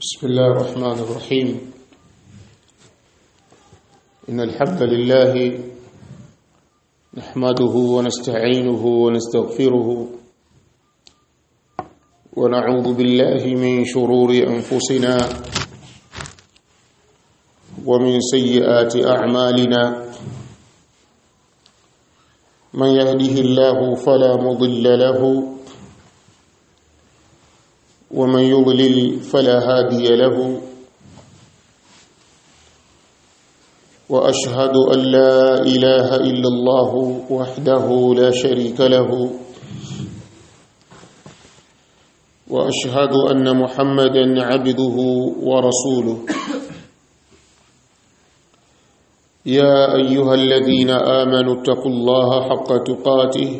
بسم الله الرحمن الرحيم إن الحمد لله نحمده ونستعينه ونستغفره ونعوذ بالله من شرور أنفسنا ومن سيئات أعمالنا من يهده الله فلا مضل له ومن يضلل فلا هادي له واشهد ان لا اله الا الله وحده لا شريك له واشهد ان محمدا عبده ورسوله يا ايها الذين امنوا اتقوا الله حق تقاته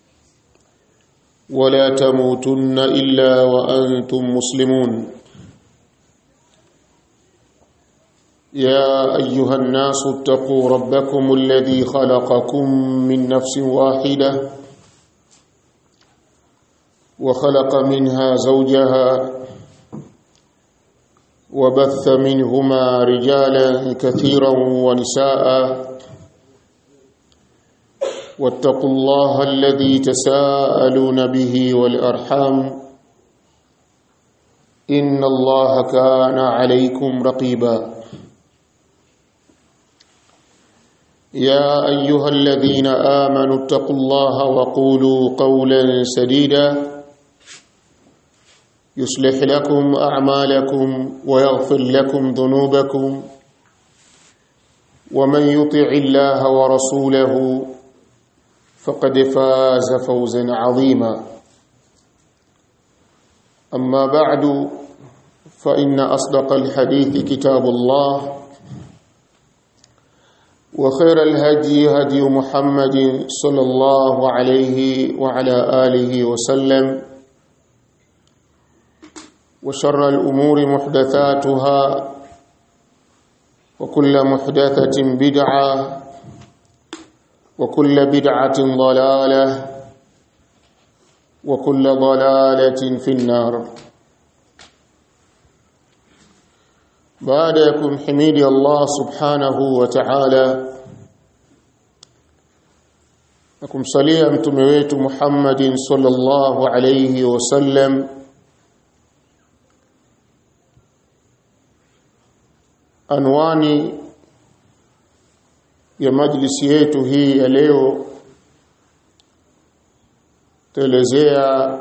ولا تموتن الا وانتم مسلمون يا ايها الناس اتقوا ربكم الذي خلقكم من نفس واحده وخلق منها زوجها وبث منهما رجالا كثيرا ونساء واتقوا الله الذي تساءلون به والارحام ان الله كان عليكم رقيبا يا ايها الذين امنوا اتقوا الله وقولوا قولا سديدا يصلح لكم اعمالكم ويغفر لكم ذنوبكم ومن يطع الله ورسوله فقد فاز فوزا عظيما اما بعد فان اصدق الحديث كتاب الله وخير الهدي هدي محمد صلى الله عليه وعلى اله وسلم وشر الامور محدثاتها وكل محدثه بدعه وكل بدعة ضلالة وكل ضلالة في النار بعدكم حميد الله سبحانه وتعالى نكم صليا متومه wetu Muhammad sallallahu alayhi wasallam anwani ya majlisi yetu hii ya leo tuelezea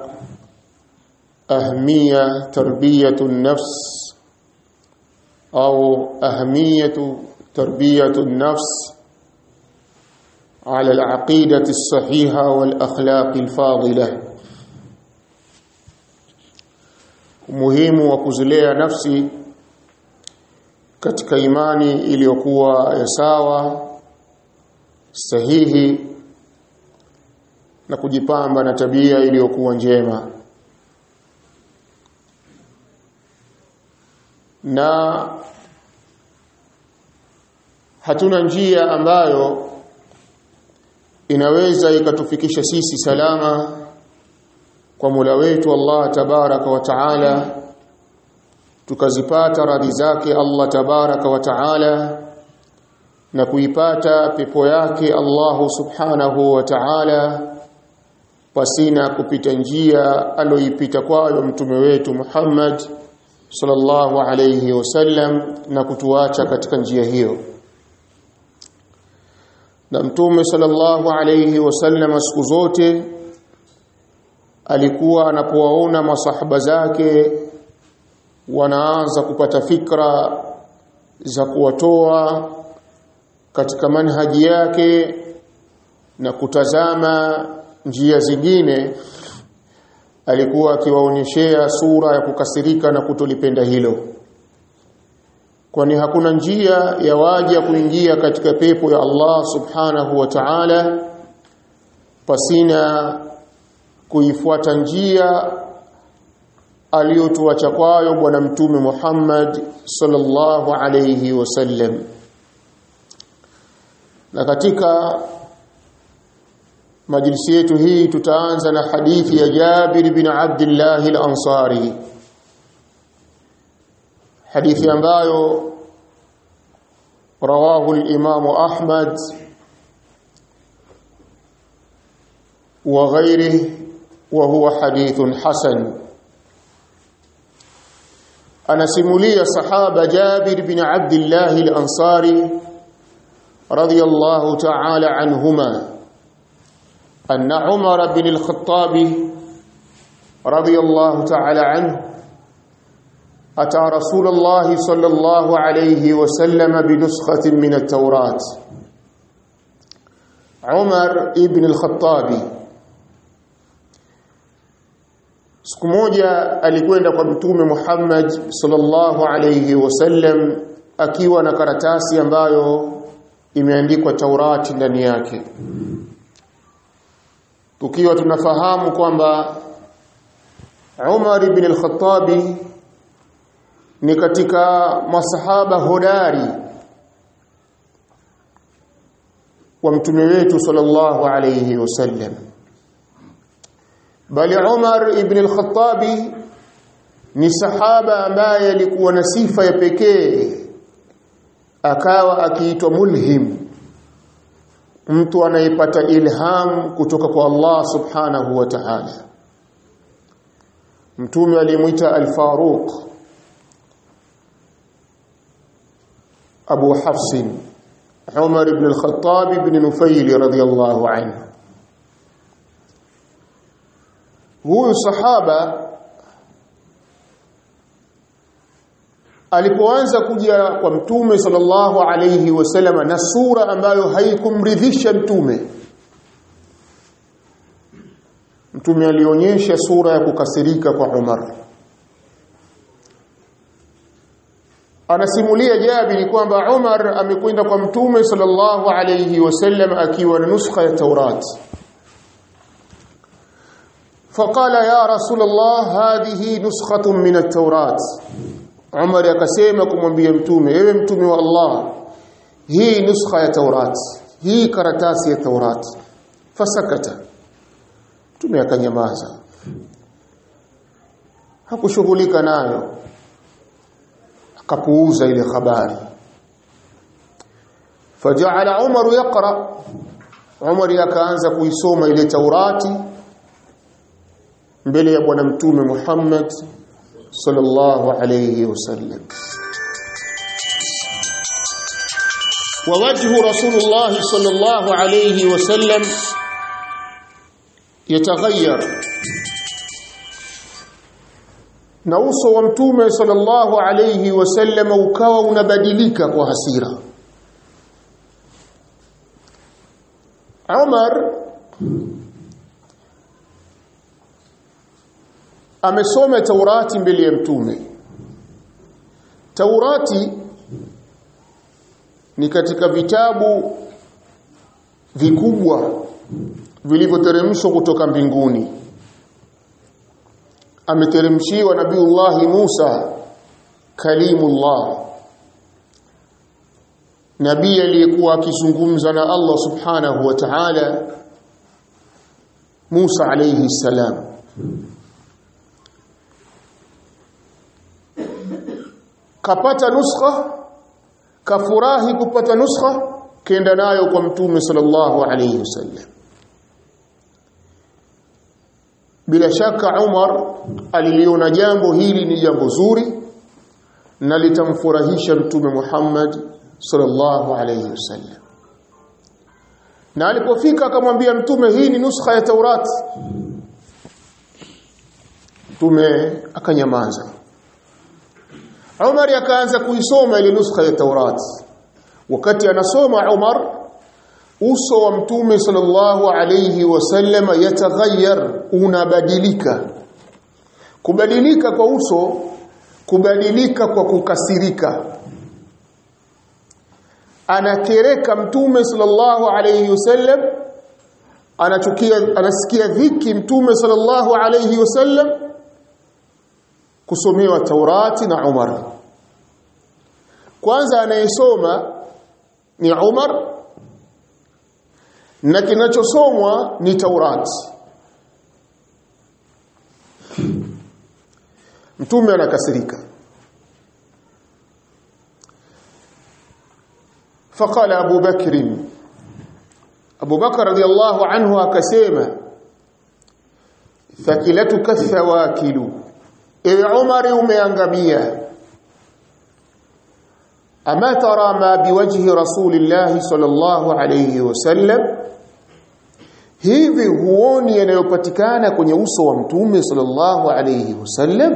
ahmiya tarbiyatu nafs au ahmiyatu tarbiyatu nafs على العقيدة الصحيحة والأخلاق الفاضلة muhimu wa kuzilea nafsi katika imani iliyokuwa ya sawa sahihi na kujipamba na tabia iliyokuwa njema na hatuna njia ambayo inaweza ikatufikisha sisi salama kwa Mola wetu Allah tabaraka wa taala tukazipata radhi zake Allah tabaraka wa taala na kuipata pepo yake Allahu subhanahu wa ta'ala pasina kupita njia aloipita kwayo mtume wetu Muhammad sallallahu alayhi wasallam na kutuacha katika njia hiyo na mtume sallallahu alayhi wasallam siku zote alikuwa anapowaona masahaba zake wanaanza kupata fikra za kuwatoa katika manhaji yake na kutazama njia zingine alikuwa akiwaonyeshea sura ya kukasirika na kutolipenda hilo kwani hakuna njia ya waja kuingia katika pepo ya Allah subhanahu wa ta'ala pasina kuifuata njia aliyotuacha kwayo bwana mtume Muhammad sallallahu alayhi wasallam na katika majlisi yetu hii tutaanza na hadithi ya Jabir bin Abdullah al-Ansari hadithi ambayo rawahu al-Imam Ahmad wa ghairihi wa huwa hadithun hasan anasimulia sahaba Jabir bin Abdullah al-Ansari radiyallahu ta'ala anhuma أن عمر بن الخطاب رضي الله تعالى عنه أتى رسول الله صلى الله عليه وسلم بنسخة من التوراة عمر ابن الخطاب siku moja alikwenda kwa mtume Muhammad sallallahu alayhi wasallam akiwa na karatasi ambayo imeandikwa Taurati ndani yake tukiwa tunafahamu kwamba Umar ibn al-Khattabi ni katika masahaba hodari wa mtume wetu sallallahu alayhi wasallam bali Umar ibn al-Khattabi ni sahaba ambaye alikuwa na sifa ya pekee akawa akiitwa mulhim mtu anayepata ilham kutoka kwa Allah subhanahu wa ta'ala mtume alimuita al-Faruq Abu Hafs Umar ibn al-Khattab ibn Nufayl radiyallahu anhu huyu sahaba alipoanza kuja kwa mtume sallallahu alayhi wasallam na sura ambayo haikumridhisha mtume mtume alionyesha sura ya kukasirika kwa Umar anasimulia Jabiri kwamba Umar amekwenda kwa mtume sallallahu alayhi wasallam akiwa na nuskha ya Taurat فقال يا رسول الله هذه نسخة من التوراة Umar akasema kumwambia mtume ewe mtume wa Allah hii nuskha ya Taurat hii karatasi ya Taurat fasakata mtume akanyamaza hakushughulika nayo akapuuza ile habari faja'ala Umar yaqra Umar akaanza kuisoma ile Taurati mbele ya bwana mtume Muhammad sallallahu alayhi wasallam ووجه رسول الله صلى الله عليه وسلم يتغير na uso wa mtume sallallahu alayhi wasallam ukawa unabadilika kwa hasira Umar amesoma Taurati mbele ya mtume Taurati ni katika vitabu vikubwa vilivyoteremshwa kutoka mbinguni ameteremshiwa nabiullahi Musa kalimullah nabii aliyekuwa akizungumza na Allah subhanahu wa ta'ala Musa alayhi salam kapata nuskha kafurahi kupata nuskha kenda nayo kwa mtume sallallahu alayhi wasallam bila shaka Umar aliliona jambo hili ni jambo zuri na litamfurahisha mtume Muhammad sallallahu alayhi wasallam na alipofika akamwambia mtume hii ni nuskha ya Taurati mtume akanyamaza Umar akaanza kuisoma ile nuskha ya Taurati wakati anasoma Umar uso wa mtume sallallahu alayhi wasallam yataghayyar unabadilika kubadilika kwa uso kubadilika kwa kukasirika anakereka mtume sallallahu alayhi wasallam anachukia anasikia dhiki mtume sallallahu alayhi wasallam kusomewa Taurati na Umar kwanza anayesoma ni Umar na kinachosomwa ni Taurati mtume anakasirika فقال أبو بكر أبو بكر رضي الله عنه أكسيما ثكلتك الثواكل إذ عمر umeangamia أما ترى ما بوجه رسول الله صلى الله عليه وسلم hivi huoni yanayopatikana kwenye uso wa mtume sallallahu alayhi wasallam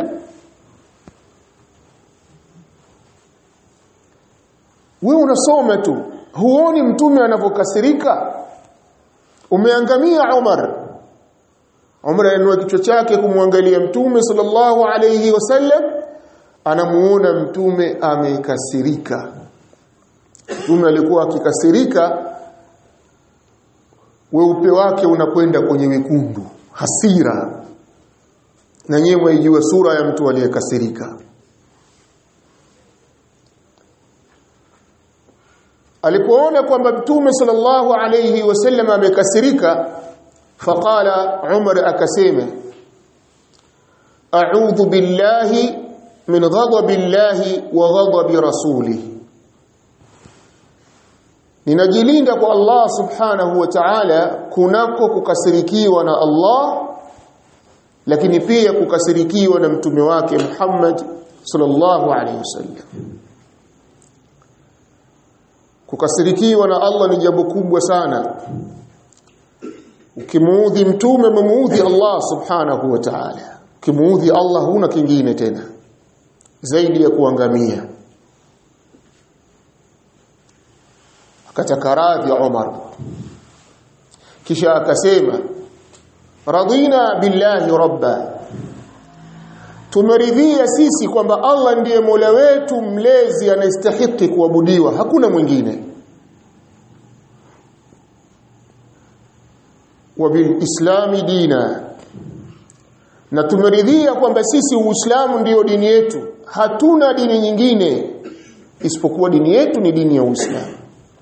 wewe unasoma tu huoni mtume anavyokasirika umeangamia Umar Umar anainua kichwa chake kumwangalia mtume sallallahu alayhi wasallam anamuona mtume amekasirika mtume alikuwa akikasirika weupe wake unakwenda kwenye wekundu hasira na nyewe mwaijua sura ya mtu aliyekasirika alipoona kwamba mtume sallallahu alayhi wasallam amekasirika faqala umar akasema a'udhu billahi min ghadabi llahi wa ghadabi rasulihi ninajilinda kwa Allah subhanahu wa ta'ala kunako kukasirikiwa na Allah lakini pia kukasirikiwa na mtume wake Muhammad sallallahu alaihi wasallam kukasirikiwa na Allah ni jambo kubwa sana ukimuudhi mtume umemuudhi Allah subhanahu wa ta'ala ukimuudhi Allah huna kingine tena zaidi ya kuangamia akataka radhi Umar kisha akasema radina billahi rabba tumeridhia sisi kwamba Allah ndiye Mola wetu mlezi anastahili kuabudiwa hakuna mwingine wa bil islami dina na tumeridhia kwamba sisi uislamu ndiyo dini yetu hatuna dini nyingine isipokuwa dini yetu ni dini ya uislamu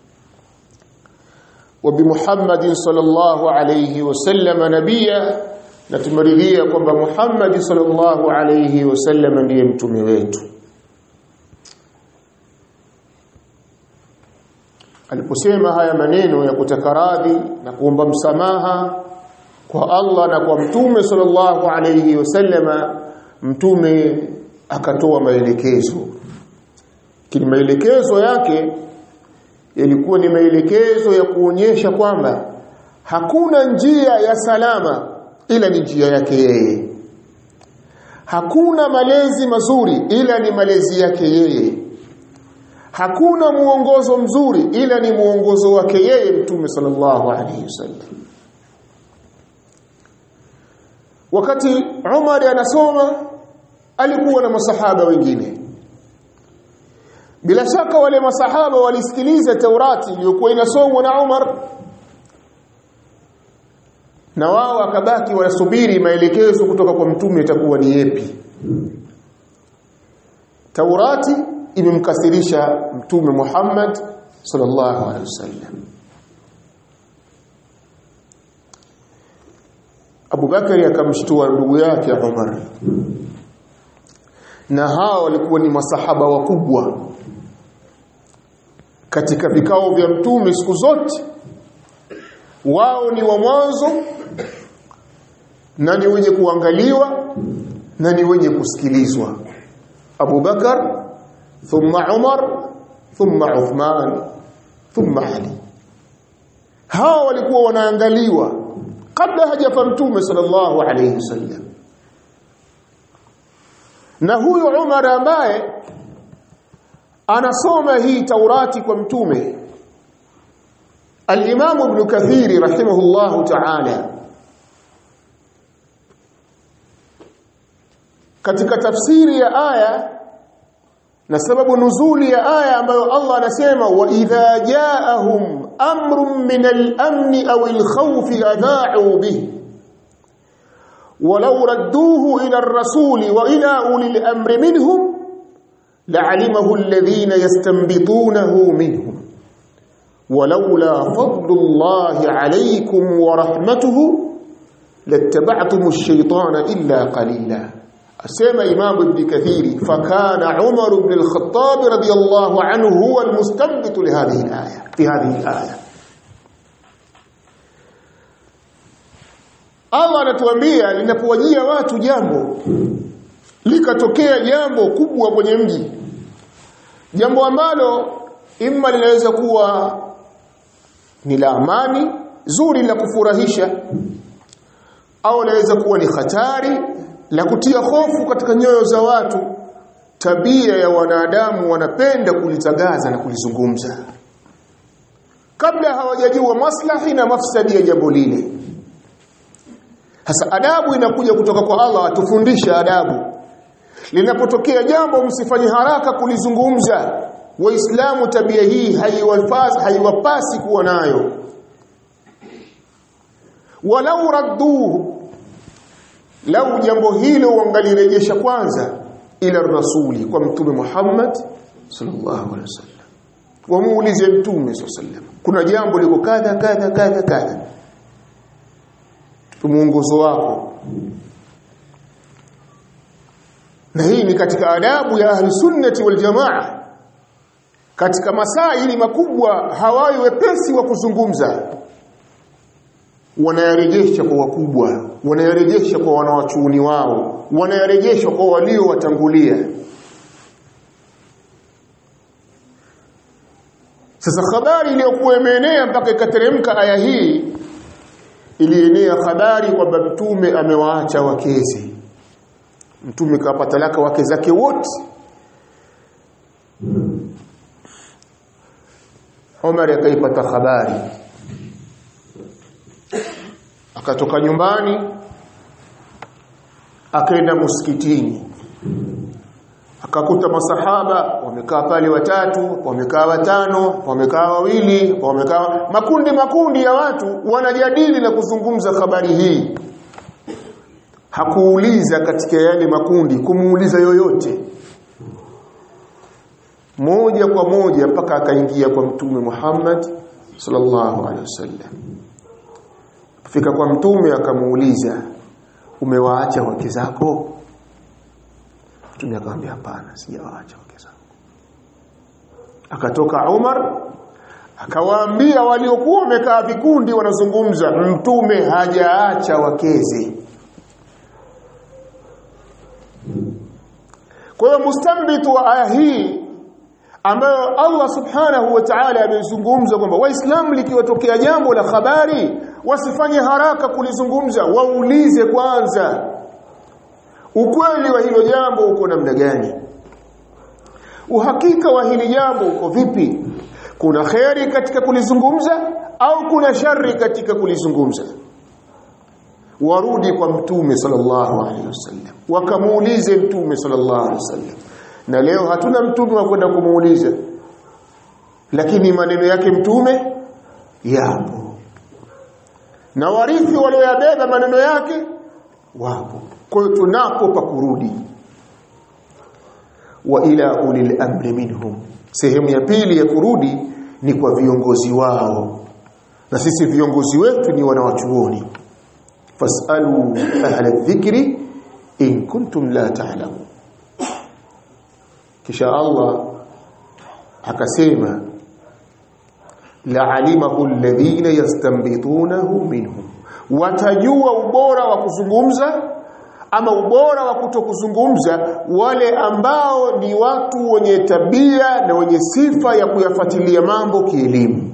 وبمحمد صلى الله عليه وسلم نبيا na tumeridhia kwamba Muhammad sallallahu alayhi wasallam ndiye mtume wetu aliposema haya maneno ya kutaka radhi na kuomba msamaha kwa Allah na kwa mtume sallallahu alayhi wasallama mtume akatoa maelekezo kini maelekezo yake yalikuwa ni maelekezo ya kuonyesha kwamba hakuna njia ya salama ila ni njia yake yeye hakuna malezi mazuri ila ni malezi yake yeye hakuna muongozo mzuri ila ni muongozo wake yeye mtume sallallahu alaihi wasallam wakati Umar anasoma alikuwa na masahaba wengine bila shaka wale masahaba walisikiliza Taurati iliyokuwa inasomwa na Umar na wao akabaki wanasubiri maelekezo kutoka kwa mtume itakuwa ni yepi Taurati imemkasirisha mtume Muhammad sallallahu alaihi wasallam Abu Bakari akamshtua ndugu yake Umar na hao walikuwa ni masahaba wakubwa katika vikao vya mtume siku zote wao ni wa mwanzo na ni wenye kuangaliwa na ni wenye kusikilizwa Abu Bakar thumma Umar thumma Uthman thumma Ali hao walikuwa wanaangaliwa kabla hajafa mtume sallallahu alayhi wasallam na huyu Umar ambaye anasoma hii Taurati kwa mtume Al-Imam Ibn Kathir rahimahullahu ta'ala katika tafsiri ya aya na sababu nuzuli ya aya ambayo Allah anasema wa idha ja'ahum amrun min al-amn aw al-khawf adha'u bihi ولو ردوه إلى الرسول وإلى أولي الأمر منهم لعلمه الذين يستنبطونه منهم ولولا فضل الله عليكم ورحمته لاتبعتم الشيطان إلا قليلا asema Imam Ibn Kathiri fakana Umar ibn al-Khattab radiyallahu anhu huwa al-mustanbit li hadhihi al-aya fi hadhihi al-aya Allah anatuambia linapowajia watu jambo likatokea jambo kubwa kwenye mji jambo ambalo imma linaweza kuwa ni la amani zuri la kufurahisha au linaweza kuwa ni hatari la kutia hofu katika nyoyo za watu tabia ya wanadamu wanapenda kulitagaza na kulizungumza kabla hawajajua maslahi na mafsadi ya jambo lile hasa adabu inakuja kutoka kwa Allah atufundisha adabu linapotokea jambo msifanye haraka kulizungumza waislamu tabia hii haiwapasi haiwapasi kuwa nayo walau radduhu lau jambo hilo wangalirejesha kwanza ila rasuli kwa mtume Muhammad sallallahu alaihi wasallam wamuulize mtume sallallahu alaihi wasallam kuna jambo liko kadha kadha kadha kadha muongozo wako na hii ni katika adabu ya ahli sunnati wal jamaa katika masaili makubwa hawai wepesi wa kuzungumza wanayarejesha kwa wakubwa wanayarejesha kwa wanawachuoni wao wanayarejesha kwa walio watangulia sasa habari iliyokuwa imeenea mpaka ikateremka aya hii ilienea habari kwamba mtume amewaacha wakezi mtume kawapa talaka wake zake wote Omar akaipata habari akatoka nyumbani akaenda msikitini akakuta masahaba wamekaa pale watatu wamekaa watano wamekaa wawili wamekaa makundi makundi ya watu wanajadili na kuzungumza habari hii hakuuliza katika yale makundi kumuuliza yoyote moja kwa moja mpaka akaingia kwa mtume Muhammad sallallahu alaihi wasallam fika kwa mtume akamuuliza umewaacha wake zako mtume akamwambia hapana sijawaacha wake zangu akatoka Umar akawaambia waliokuwa wamekaa vikundi wanazungumza mtume hajaacha wakeze kwa hiyo mustambitu wa aya hii ambayo Allah subhanahu wa ta'ala amezungumza kwamba waislamu likiwatokea jambo la habari wasifanye haraka kulizungumza waulize kwanza ukweli wa hilo jambo uko namna gani uhakika wa hili jambo uko vipi kuna kheri katika kulizungumza au kuna shari katika kulizungumza warudi kwa mtume sallallahu alaihi wasallam wakamuulize mtume sallallahu alaihi wasallam na leo hatuna mtume wa kwenda kumuuliza lakini maneno yake mtume yapo na warithi walioyabeba maneno yake wapo kwa hiyo tunapo pa kurudi wa ila ulil amri minhum sehemu ya pili ya kurudi ni kwa viongozi wao na sisi viongozi wetu ni wanawachuoni fasalu ahla dhikri in kuntum la ta'lamun kisha Allah akasema la'alimahu alladhina yastanbitunahu minhum watajua ubora wa kuzungumza ama ubora wa kutokuzungumza wale ambao ni watu wenye tabia na wenye sifa ya kuyafuatilia mambo kielimu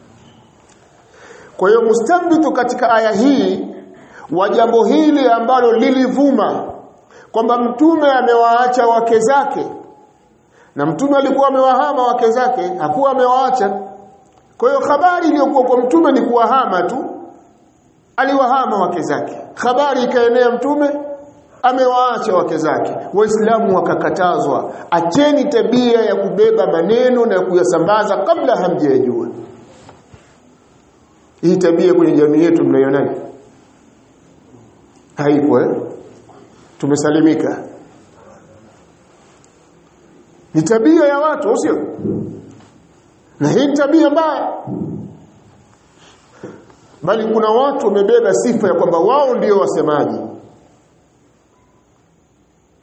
kwa hiyo mustambitu katika aya hii wa jambo hili ambalo lilivuma kwamba mtume amewaacha wake zake na mtume alikuwa amewahama wake zake hakuwa amewaacha kwa hiyo habari iliyokuwa kwa mtume ni kuwahama tu aliwahama wake zake habari ikaenea mtume amewaacha wake zake waislamu wakakatazwa acheni tabia ya kubeba maneno na kuyasambaza kabla hamjayajua hii tabia kwenye jamii yetu mnaionaje haipo eh tumesalimika ni tabia ya watu sio na hii ni tabia mbaya bali kuna watu wamebeba sifa ya kwamba wao ndio wasemaji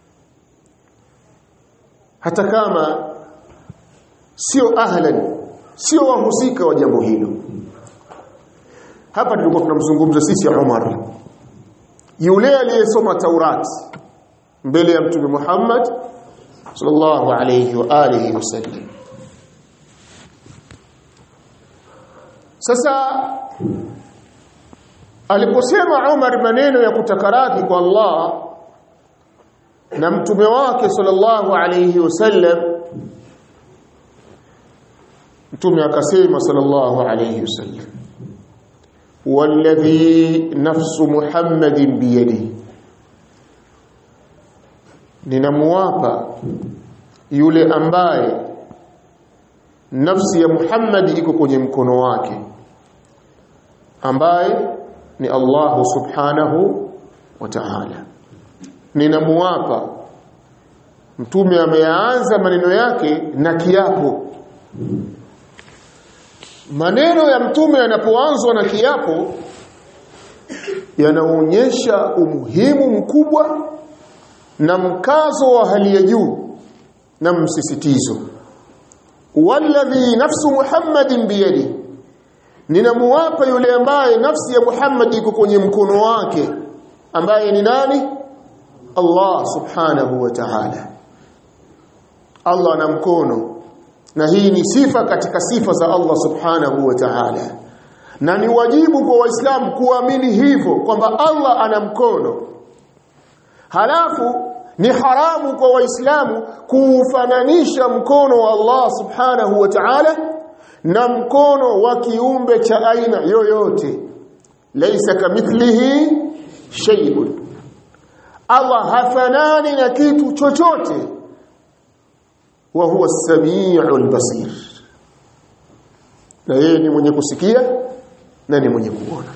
hata kama sio ahlan sio wahusika wa jambo hilo hapa tulikuwa tunamzungumza sisi Umar yule aliyesoma Taurat mbele ya mtume Muhammad sallallahu alayhi wa alihi wasallam sasa aliposema Umar maneno ya kutaka radhi kwa Allah na mtume wake sallallahu alayhi wasallam mtume akasema sallallahu alayhi wasallam والذي نفس محمد بيده ninamuapa yule ambaye nafsi ya Muhammad iko kwenye mkono wake ambaye ni Allah subhanahu wa ta'ala ninamuapa mtume ameanza maneno yake na kiapo maneno ya mtume yanapoanzwa na kiapo yanaonyesha umuhimu mkubwa na mkazo wa hali ya juu na msisitizo walladhi nafsu muhammadin biyadi ninamuwapa yule ambaye nafsi ya Muhammad iko kwenye mkono wake ambaye ni nani Allah subhanahu wa ta'ala Allah ana mkono na hii ni sifa katika sifa za Allah subhanahu wa ta'ala na ni wajibu kwa waislamu kuamini hivyo kwamba Allah ana mkono halafu ni haramu kwa waislamu kuufananisha mkono wa Allah subhanahu wa ta'ala na mkono wa kiumbe cha aina yoyote laysa kamithlihi shay'un Allah hafanani na kitu chochote wa huwa as-sami'ul basir na yeye ni mwenye kusikia na ni mwenye kuona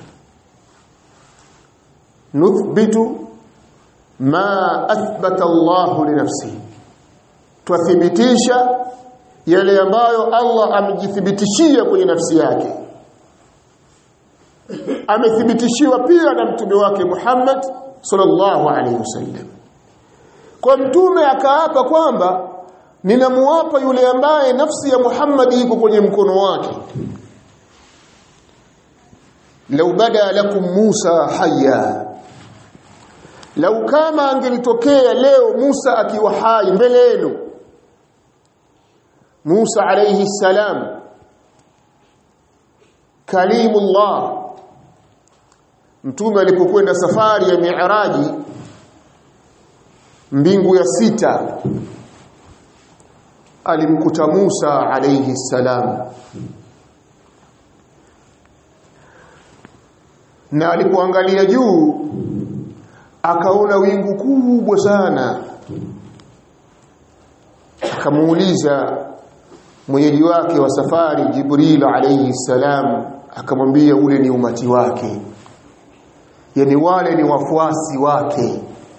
nuthbitu ma athbata Allah li nafsihi twathibitisha yale ambayo Allah amejithibitishia kwenye nafsi yake amethibitishiwa pia na mtume wake Muhammad sallallahu alaihi wasallam kwa mtume akaapa kwamba ninamuapa yule ambaye nafsi ya Muhammad iko kwenye mkono wake lau bada lakum Musa hayya lau kama angelitokea leo Musa akiwa hai mbele yenu Musa alayhi salam kalimullah mtume alipokwenda safari ya mi'raji mbingu ya sita alimkuta Musa alayhi salam na alipoangalia juu akaona wingu kubwa sana akamuuliza mwenyeji wake wa safari Jibril alayhi salam akamwambia ule ni umati wake yani wale ni wafuasi wake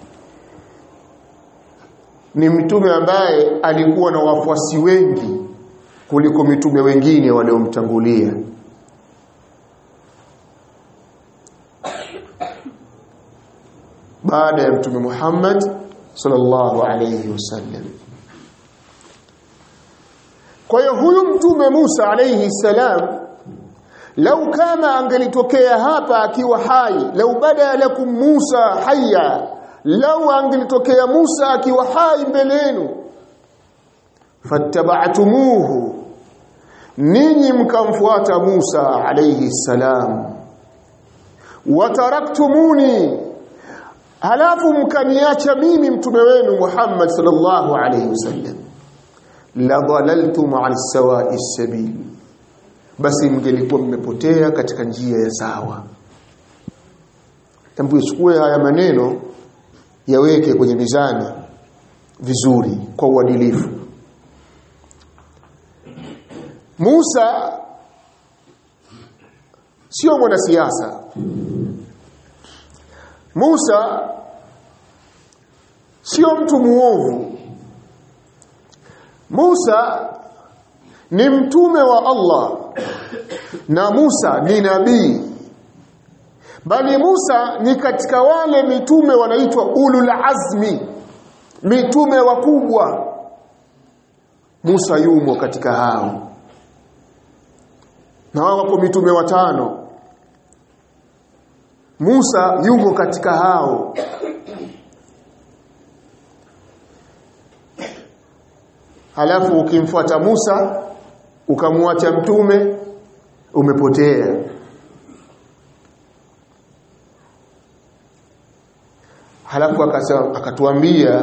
ni mtume ambaye alikuwa na wafuasi wengi kuliko mitume wengine waliomtangulia baada ya mtume Muhammad sallallahu alayhi wasallam kwa hiyo huyu mtume Musa alayhi salam lau kama angelitokea hapa akiwa hai lau bada lakum Musa hayya lau angelitokea Musa akiwa hai mbele yenu fattaba'tumuhu ninyi mkamfuata Musa alayhi salam wataraktumuni halafu mkaniacha mimi mtume wenu Muhammad sallallahu alayhi wasallam la dhalaltum ala sawa'i sabil basi mngelikuwa mmepotea katika njia ya sawa tambu chukue haya maneno yaweke kwenye mizani vizuri kwa uadilifu Musa sio mwanasiasa Musa sio mtu muovu Musa ni mtume wa Allah na Musa ni nabii bali Musa ni katika wale mitume wanaitwa ulul azmi mitume wakubwa Musa yumo katika hao na wao wapo mitume watano Musa yumo katika hao halafu ukimfuata Musa ukamwacha mtume umepotea halafu akatuambia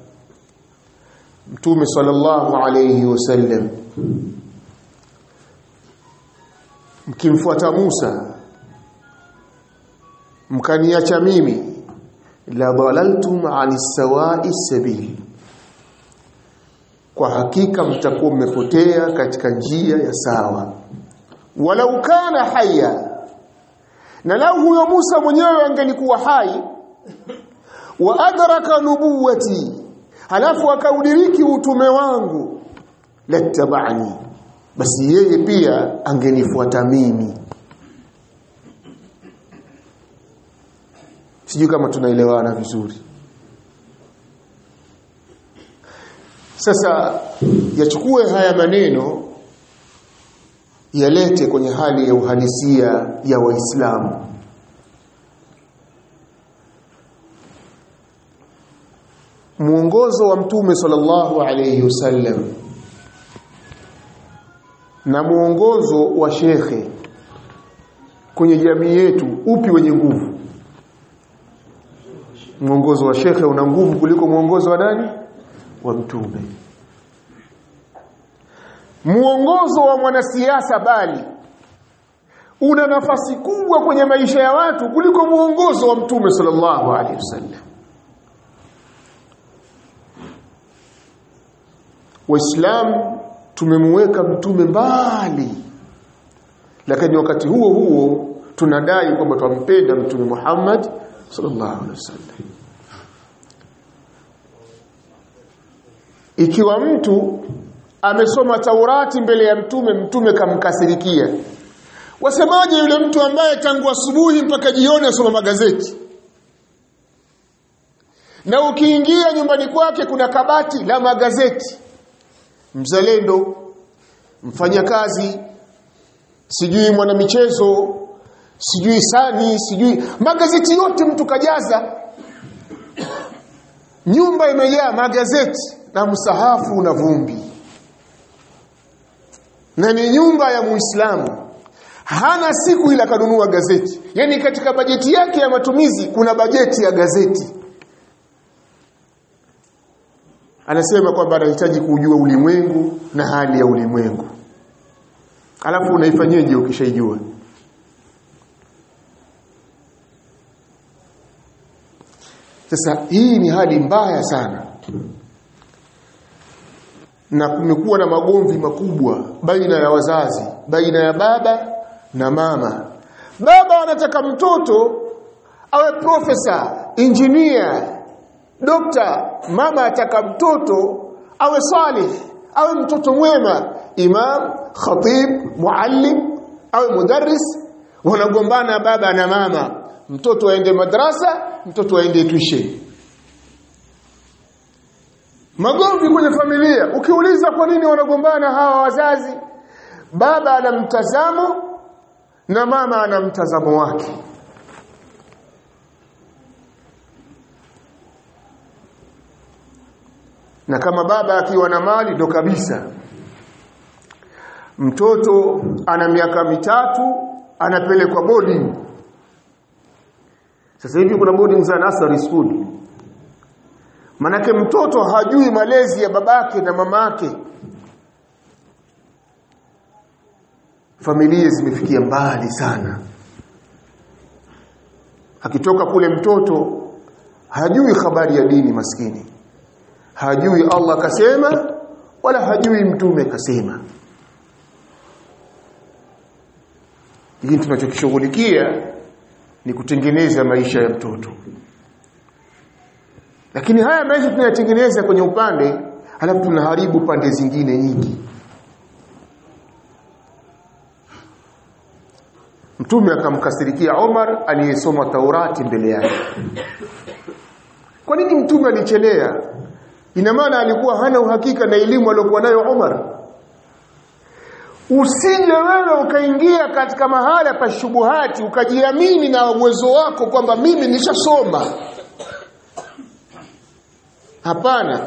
mtume sallallahu alayhi wasallam mkimfuata Musa mkaniacha mimi la dalaltum anis sawa'i sabil kwa hakika mtakuwa mmepotea katika njia ya sawa walau kana haya na lau huyo Musa mwenyewe angelikuwa hai wa adraka nubuwati halafu akaudiriki utume wangu lattabani basi yeye pia angenifuata mimi sijui kama tunaelewana vizuri sasa yachukue haya maneno yalete kwenye hali ya uhalisia ya waislamu mwongozo wa mtume sallallahu alayhi wasallam na mwongozo wa shekhe kwenye jamii yetu upi wenye nguvu mwongozo wa shekhe una nguvu kuliko mwongozo wa nani wa mtume mwongozo wa mwanasiasa bali una nafasi kubwa kwenye maisha ya watu kuliko mwongozo wa mtume sallallahu alaihi wasallam waislamu tumemweka mtume mbali lakini wakati huo huo tunadai kwamba twampenda mtume Muhammad sallallahu alaihi wasallam ikiwa mtu amesoma Taurati mbele ya mtume mtume kamkasirikia wasemaje yule mtu ambaye tangu asubuhi mpaka jioni asoma magazeti na ukiingia nyumbani kwake kuna kabati la magazeti mzalendo mfanyakazi sijui mwanamichezo sijui sani sijui magazeti yote mtu kajaza nyumba imejaa magazeti na msahafu na vumbi na ni nyumba ya muislamu hana siku ila kanunua gazeti yani katika bajeti yake ya matumizi kuna bajeti ya gazeti anasema kwamba anahitaji kujua ulimwengu na hali ya ulimwengu alafu unaifanyeje ukishaijua sasa hii ni hali mbaya sana na kumekuwa na magomvi makubwa baina ya wazazi baina ya baba na mama baba anataka mtoto awe profesa engineer dokta mama ataka mtoto awe salih awe mtoto mwema imam khatib muallim awe mudarris wanagombana baba na mama mtoto aende madrasa mtoto aende tuition magomvi kwenye familia ukiuliza kwa nini wanagombana hawa wazazi baba ana mtazamo na mama ana mtazamo wake na kama baba akiwa na mali ndo kabisa mtoto ana miaka mitatu anapelekwa boarding sasa hivi kuna boarding za nursery school manake mtoto hajui malezi ya babake na mamake familia zimefikia mbali sana akitoka kule mtoto hajui habari ya dini maskini hajui Allah kasema wala hajui mtume kasema lakini tunachokishughulikia ni kutengeneza maisha ya mtoto lakini haya maisha tunayatengeneza kwenye upande halafu tunaharibu pande zingine nyingi mtume akamkasirikia Omar aliyesoma Taurati mbele yake kwa nini mtume alichelea ina maana alikuwa hana uhakika na elimu aliyokuwa nayo Umar usije wewe ukaingia katika mahala pa shubuhati ukajiamini na uwezo wako kwamba mimi nishasoma hapana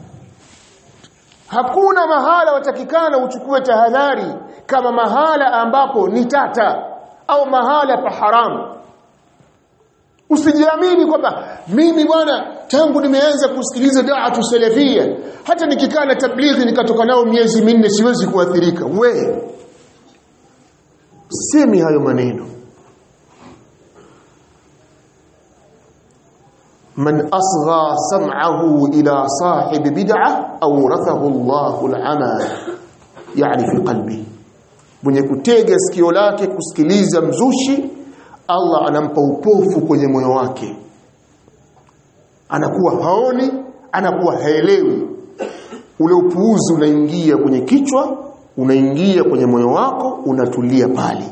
hakuna mahala watakikana uchukue tahadhari kama mahala ambapo ni tata au mahala pa haramu usijiamini kwamba mimi bwana tangu nimeanza kusikiliza da'atu salafia hata nikikaa na tablighi nikatoka nao miezi minne siwezi kuathirika we semi hayo maneno man asgha sam'ahu ila sahib bid'ah awrathahu Allahu al-ama yani fi qalbi mwenye kutega sikio lake kusikiliza mzushi Allah anampa upofu kwenye moyo wake anakuwa haoni anakuwa haelewi ule upuuzi unaingia kwenye kichwa unaingia kwenye moyo wako unatulia pale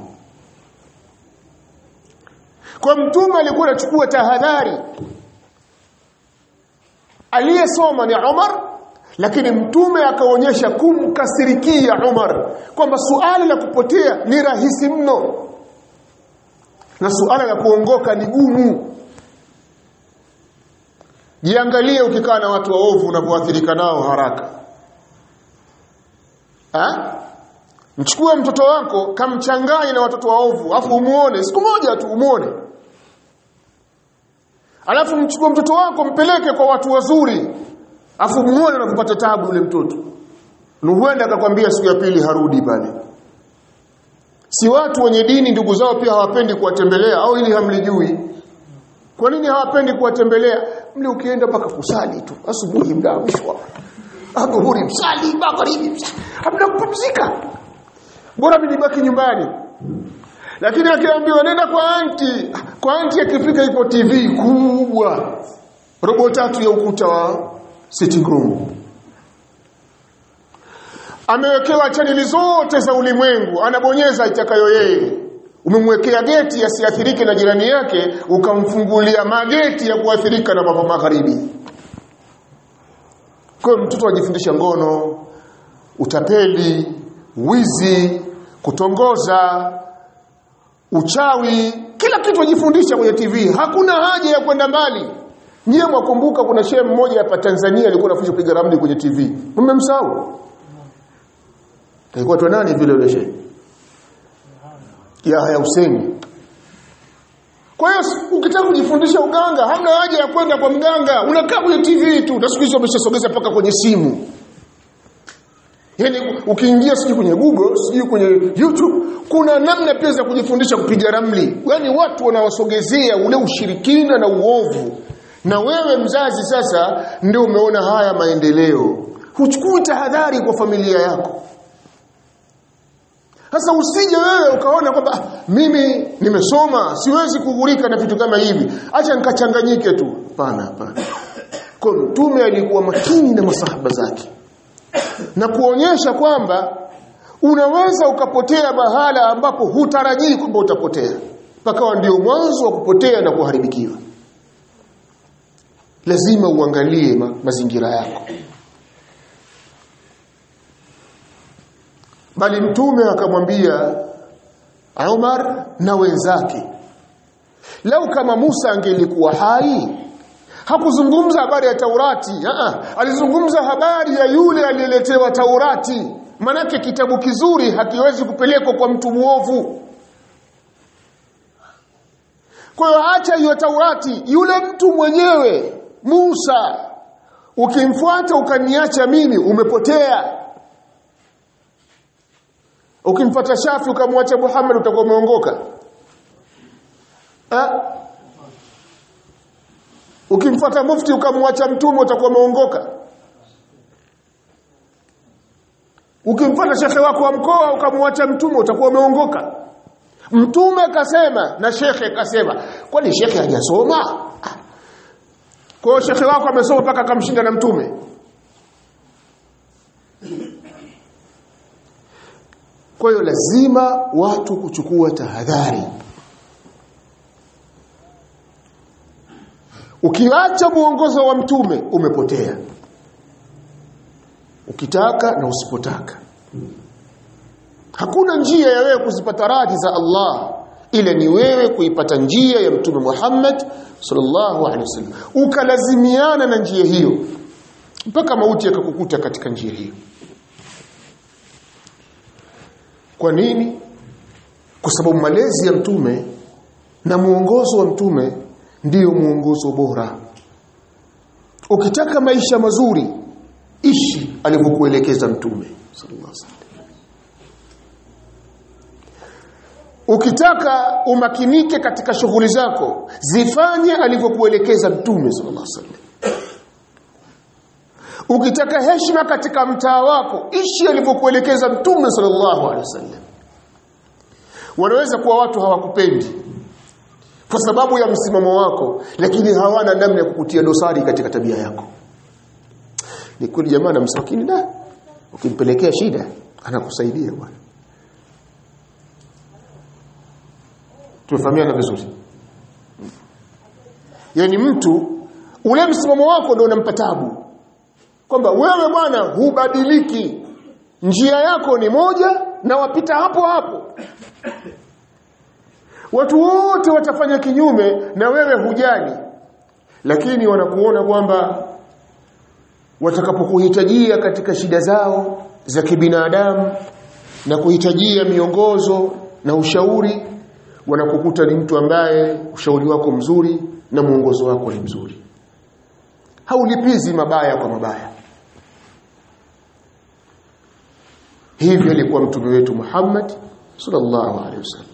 kwa mtume alikuwa anachukua tahadhari aliyesoma ni Umar lakini mtume akaonyesha kumkasirikia Umar kwamba suala la kupotea ni rahisi mno na suala la kuongoka ni gumu jiangalie ukikaa na watu waovu unapoathirika nao haraka ha? mchukue mtoto wako kamchanganye na watoto waovu afu umuone siku moja tu umuone alafu mchukue mtoto wako mpeleke kwa watu wazuri afu muone na kupata tabu yule mtoto huenda akakwambia siku ya pili harudi pale si watu wenye dini ndugu zao pia hawapendi kuwatembelea au ili hamlijui kwa nini hawapendi kuwatembelea mle ukienda mpaka kusali tu asubuhi mda mshwa adhuhuri msali magharibi msali hamna kupumzika bora mimi nibaki nyumbani lakini akiambiwa nenda kwa anti kwa anti akifika iko TV kubwa robo tatu ya ukuta wa sitting room amewekewa chaneli zote za ulimwengu anabonyeza itakayo yeye umemwekea geti asiathirike na jirani yake ukamfungulia mageti ya kuathirika na mambo magharibi kwa mtoto ajifundisha ngono utapeli wizi kutongoza uchawi kila kitu ajifundisha kwenye TV hakuna haja ya kwenda mbali nyie mwakumbuka kuna shehe mmoja hapa Tanzania alikuwa anafundisha kupiga ramli kwenye TV mmemsahau alikuwa tu nani vile yule shehe Yahya Hussein kwa hiyo ukitaka kujifundisha uganga hamna haja ya kwenda kwa mganga unakaa kwenye TV tu na siku hizo wameshasogeza paka kwenye simu Yaani ukiingia sijui kwenye Google, sijui kwenye YouTube, kuna namna pia za kujifundisha kupiga ramli. Yaani watu wanawasogezea ule ushirikina na uovu. Na wewe mzazi sasa ndio umeona haya maendeleo. Huchukui tahadhari kwa familia yako. Sasa usije wewe ukaona kwamba mimi nimesoma, siwezi kughurika na vitu kama hivi. Acha nikachanganyike tu. Hapana, hapana. Kwa mtume alikuwa makini na masahaba zake na kuonyesha kwamba unaweza ukapotea mahala ambapo hutarajii kwamba utapotea pakawa ndio mwanzo wa kupotea na kuharibikiwa lazima uangalie ma mazingira yako bali mtume akamwambia Umar na wenzake lau kama Musa angelikuwa hai hakuzungumza habari ya Taurati Aa, alizungumza habari ya yule aliyeletewa Taurati manake kitabu kizuri hakiwezi kupelekwa kwa mtu muovu kwa hiyo acha hiyo Taurati yule mtu mwenyewe Musa ukimfuata ukaniacha mimi umepotea ukimfuata Shafi ukamwacha Muhammad utakuwa umeongoka eh ukimfuata mufti ukamwacha mtume utakuwa umeongoka ukimfuata shekhe wako wa mkoa ukamwacha mtume utakuwa umeongoka mtume kasema na shekhe kasema kwani shekhe hajasoma kwa hiyo shekhe wako amesoma mpaka akamshinda na mtume kwa hiyo lazima watu kuchukua tahadhari ukiacha muongozo wa mtume umepotea ukitaka na usipotaka hakuna njia ya wewe kuzipata radhi za Allah ila ni wewe kuipata njia ya mtume Muhammad sallallahu alaihi wasallam ukalazimiana na njia hiyo mpaka mauti yakakukuta katika njia hiyo kwa nini kwa sababu malezi ya mtume na muongozo wa mtume ndiyo muongozo bora ukitaka maisha mazuri ishi alivyokuelekeza mtume sallallahu alaihi wasallam ukitaka umakinike katika shughuli zako zifanye alivyokuelekeza mtume sallallahu alaihi wasallam ukitaka heshima katika mtaa wako ishi alivyokuelekeza mtume sallallahu alaihi wasallam wanaweza kuwa watu hawakupendi kwa sababu ya msimamo wako lakini hawana namna ya kukutia dosari katika tabia yako ni kweli jamaa na msakini da ukimpelekea shida anakusaidia bwana tumefahamiana vizuri yani mtu ule msimamo wako ndio unampa tabu kwamba wewe bwana hubadiliki njia yako ni moja na wapita hapo hapo watu wote watafanya kinyume na wewe hujali lakini wanakuona kwamba watakapokuhitajia katika shida zao za kibinadamu na kuhitajia miongozo na ushauri wanakukuta ni mtu ambaye ushauri wako mzuri na mwongozo wako ni mzuri haulipizi mabaya kwa mabaya hivi alikuwa mtume wetu Muhammad sallallahu alaihi wasallam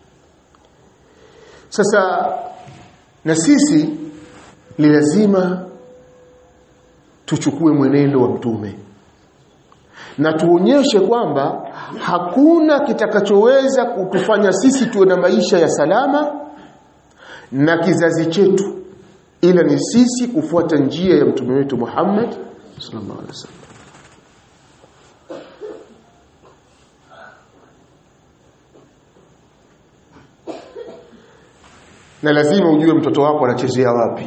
sasa na sisi ni lazima tuchukue mwenendo wa mtume na tuonyeshe kwamba hakuna kitakachoweza kutufanya sisi tuwe na maisha ya salama na kizazi chetu ila ni sisi kufuata njia ya mtume wetu Muhammad sallallahu alaihi wasallam na lazima ujue mtoto wako anachezea wapi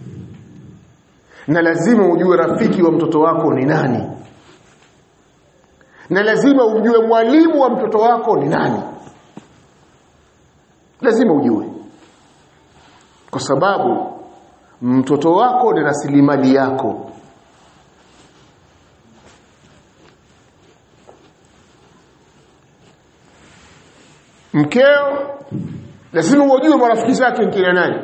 na lazima ujue rafiki wa mtoto wako ni nani na lazima ujue mwalimu wa mtoto wako ni nani lazima ujue kwa sababu mtoto wako ni rasilimali yako mkeo lazima ujue marafiki zake ni kina nani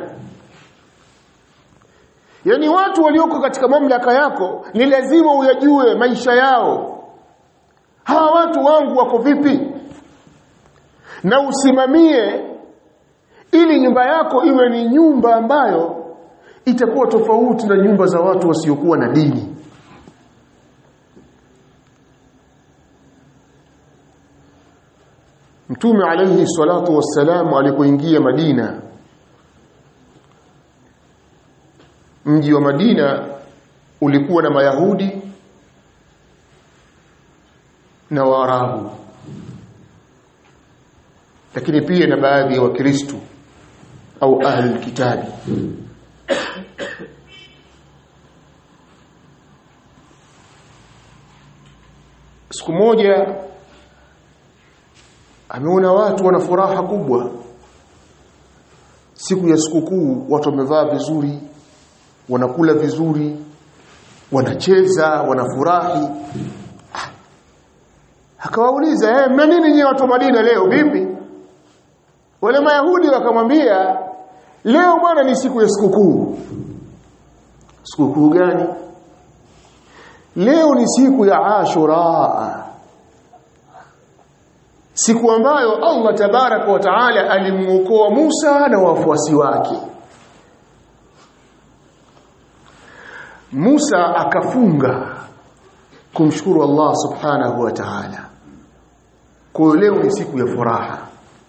yaani watu walioko katika mamlaka yako ni lazima uyajue maisha yao hawa watu wangu wako vipi na usimamie ili nyumba yako iwe ni nyumba ambayo itakuwa tofauti na nyumba za watu wasiokuwa na dini Mtume alayhi salatu wassalam alipoingia Madina mji wa Madina ulikuwa na Mayahudi na Waarabu lakini pia na baadhi ya Wakristo au ahli kitabi siku moja ameona watu wana furaha kubwa siku ya sikukuu watu wamevaa vizuri wanakula vizuri wanacheza wanafurahi Ah. akawauliza eh mna nini nyinyi watu wa Madina leo vipi wale mayahudi wakamwambia leo bwana ni siku ya sikukuu sikukuu gani leo ni siku ya Ashura siku ambayo Allah tabaraka wa taala alimuokoa Musa na wafuasi wake Musa akafunga kumshukuru Allah subhanahu wa ta'ala kwa leo ni siku ya furaha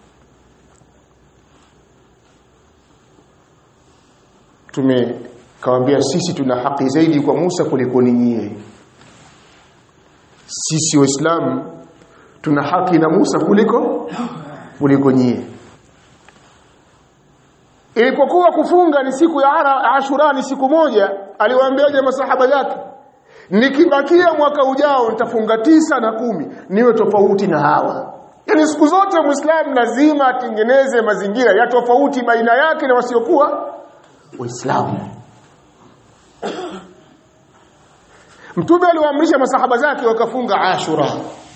tumekawambia sisi tuna haki zaidi kwa Musa kuliko nyie sisi waislamu tuna haki na Musa kuliko kuliko nyie ilipokuwa kufunga ni siku ya ara, Ashura ni siku moja aliwaambiaje masahaba zake nikibakia mwaka ujao nitafunga tisa na kumi niwe tofauti na hawa yaani siku zote muislamu lazima atengeneze mazingira ya tofauti baina yake na wasiokuwa waislamu mtume aliwaamrisha masahaba zake wakafunga ashura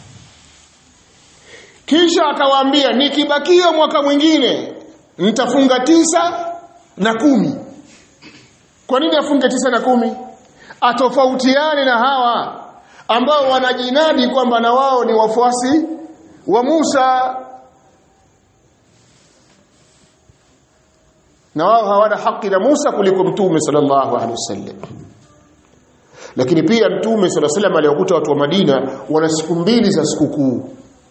kisha akawaambia nikibakia mwaka mwingine nitafunga tisa na kumi kwa nini afunge tisa na kumi atofautiane na hawa ambao wanajinadi kwamba na wao ni wafuasi wa Musa na wao hawana haki na Musa kuliko mtume sallallahu alaihi wasallam lakini pia mtume sallallahu alaihi wasallam aliwakuta watu wa Madina wana siku mbili za sikukuu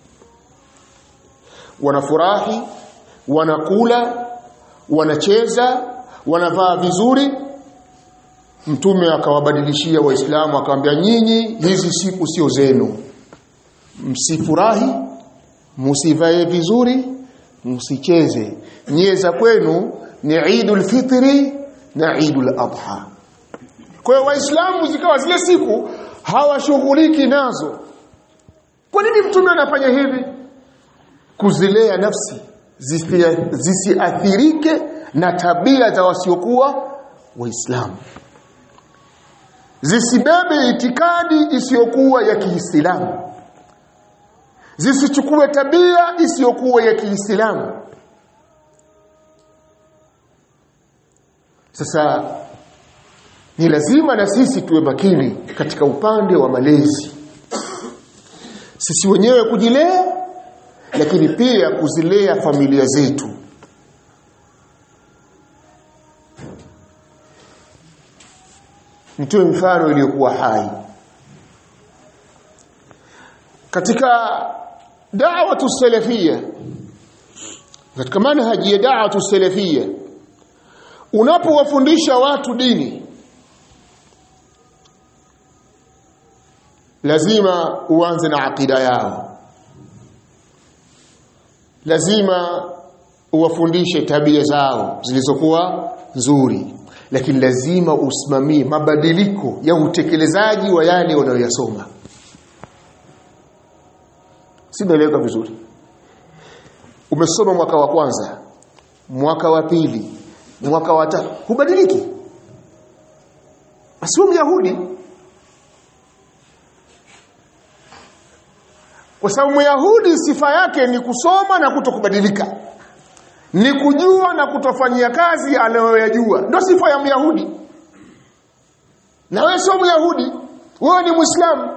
wanafurahi wanakula wanacheza wanavaa vizuri mtume akawabadilishia waislamu akamwambia nyinyi hizi siku sio zenu msifurahi msivae vizuri msicheze nyie za kwenu ni Eidul Fitri na Eidul Adha kwa hiyo waislamu zikawa zile siku hawashughuliki nazo kwa nini mtume anafanya hivi kuzilea nafsi zisiathirike na tabia za wasiokuwa waislamu zisibebe itikadi isiyokuwa ya Kiislamu zisichukue tabia isiyokuwa ya Kiislamu sasa ni lazima na sisi tuwe makini katika upande wa malezi sisi wenyewe kujilea lakini pia kuzilea familia zetu nitoe mfano iliyokuwa hai katika da'watu salafia katika manhaji ya da'watu salafia unapowafundisha watu dini lazima uanze na akida yao lazima uwafundishe tabia zao zilizokuwa nzuri lakini lazima usimamie mabadiliko ya utekelezaji wa yale wanayoyasoma sinaeleweka vizuri umesoma mwaka wa kwanza mwaka wa pili mwaka wa tatu hubadiliki asiwe myahudi kwa sababu myahudi sifa yake ni kusoma na kutokubadilika ni kujua na kutofanyia kazi anayoyajua ndio sifa ya myahudi na wewe sio myahudi wewe ni muislamu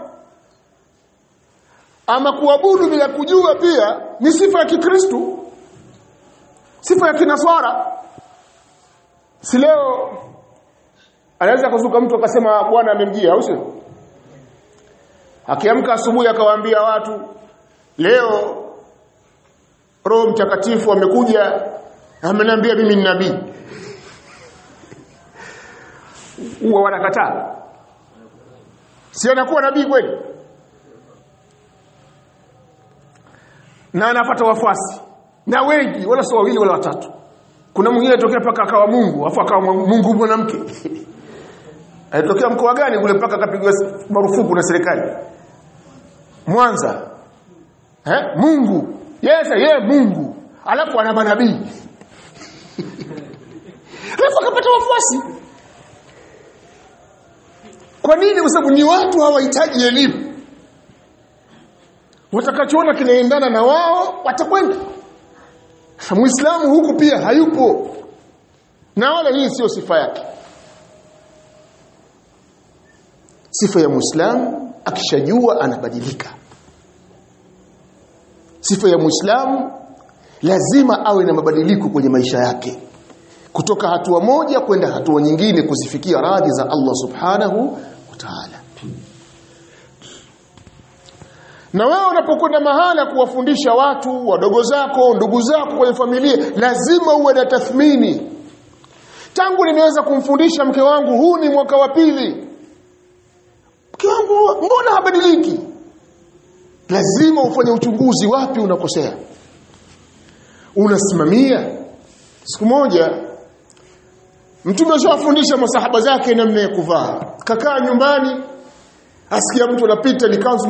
ama kuabudu bila kujua pia ni sifa ya kikristu sifa ya kinaswara si leo anaweza kuzuka mtu akasema bwana amemjia au sio akiamka asubuhi akawaambia watu leo roho mtakatifu amekuja ameniambia mimi ni nabii huwa wanakataa si anakuwa nabii kweli na anapata wafuasi na wengi wala sio wawili wala watatu kuna mwingine alitokea paka akawa Mungu afu akawa Mungu mwanamke alitokea mkoa gani kule paka akapigwa marufuku na serikali Mwanza eh Mungu yes yeye Mungu alafu ana manabii alafu akapata wafuasi kwa nini kwa sababu ni watu hawahitaji elimu watakachoona kinaendana na wao watakwenda muislamu huku pia hayupo na wala hii sio sifa yake sifa ya muislamu akishajua anabadilika sifa ya muislamu lazima awe na mabadiliko kwenye maisha yake kutoka hatua moja kwenda hatua nyingine kuzifikia radhi za Allah subhanahu wa ta'ala na wewe unapokwenda mahala kuwafundisha watu wadogo zako ndugu zako kwenye familia lazima uwe na tathmini tangu nimeweza kumfundisha mke wangu huu ni mwaka wa pili mke wangu mbona habadiliki lazima ufanye uchunguzi wapi unakosea unasimamia siku moja mtume ashawafundisha masahaba zake namna ya kuvaa kakaa nyumbani asikia mtu anapita ni kanzu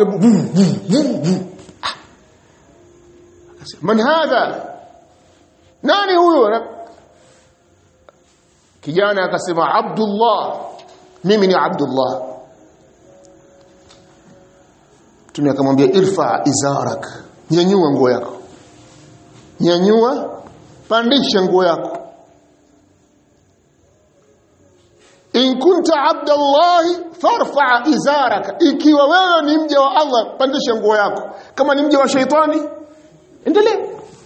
man hadha nani huyo kijana akasema abdullah mimi ni abdullah mtume akamwambia irfa izarak nyanyua nguo yako nyanyua pandisha nguo yako in kunta abdallahi farfa izaraka ikiwa wewe ni mja wa Allah pandisha nguo yako kama ni mja wa shaitani endelea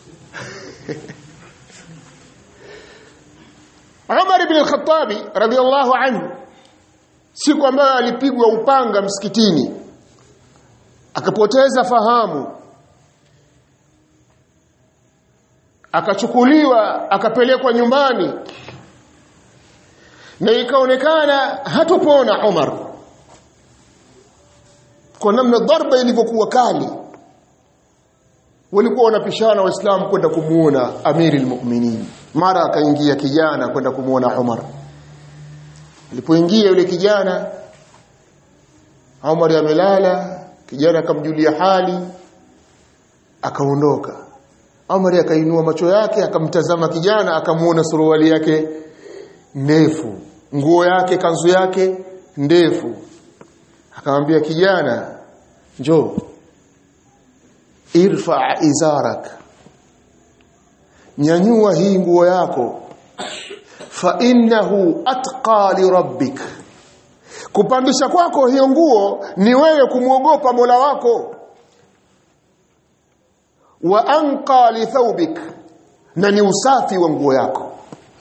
Umar ibn al-Khattabi radiyallahu anhu siku ambayo alipigwa upanga msikitini akapoteza fahamu akachukuliwa akapelekwa nyumbani na ikaonekana hatopona Umar kwa namna dharba ilivyokuwa kali walikuwa wanapishana waislamu kwenda kumuona amiri almu'minin mara akaingia kijana kwenda kumuona Umar alipoingia yule kijana Umar amelala kijana akamjulia hali akaondoka Umar akainua macho yake akamtazama kijana akamuona suruali yake ndefu nguo yake kanzu yake ndefu akamwambia kijana njoo irfa izarak nyanyua hii nguo yako fa innahu atqa li rabbik kupandisha kwako hiyo nguo ni wewe kumwogopa Mola wako wa anqa li thawbik na ni usafi wa nguo yako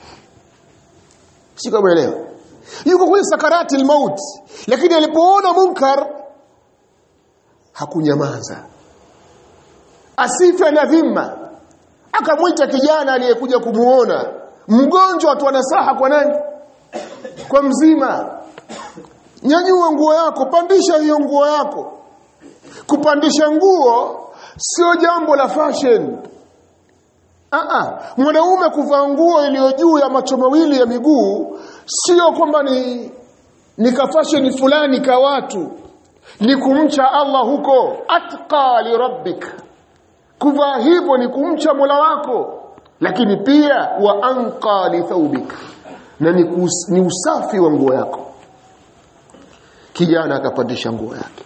sikaelewa yuko kwenye sakarati almaut lakini alipoona munkar hakunyamaza asife na dhima akamwita kijana aliyekuja kumuona mgonjwa tu anasaha kwa nani kwa mzima nyanyua nguo yako pandisha hiyo nguo yako kupandisha nguo sio jambo la fashion Aa, mwanaume kuvaa nguo iliyo juu ya macho mawili ya miguu sio kwamba ni ni kafasheni fulani ka watu ni kumcha Allah huko atqa li rabbik kuvaa hivyo ni kumcha Mola wako lakini pia wa anqa li thawbik na ni, kus, ni usafi wa nguo yako kijana akapandisha nguo yake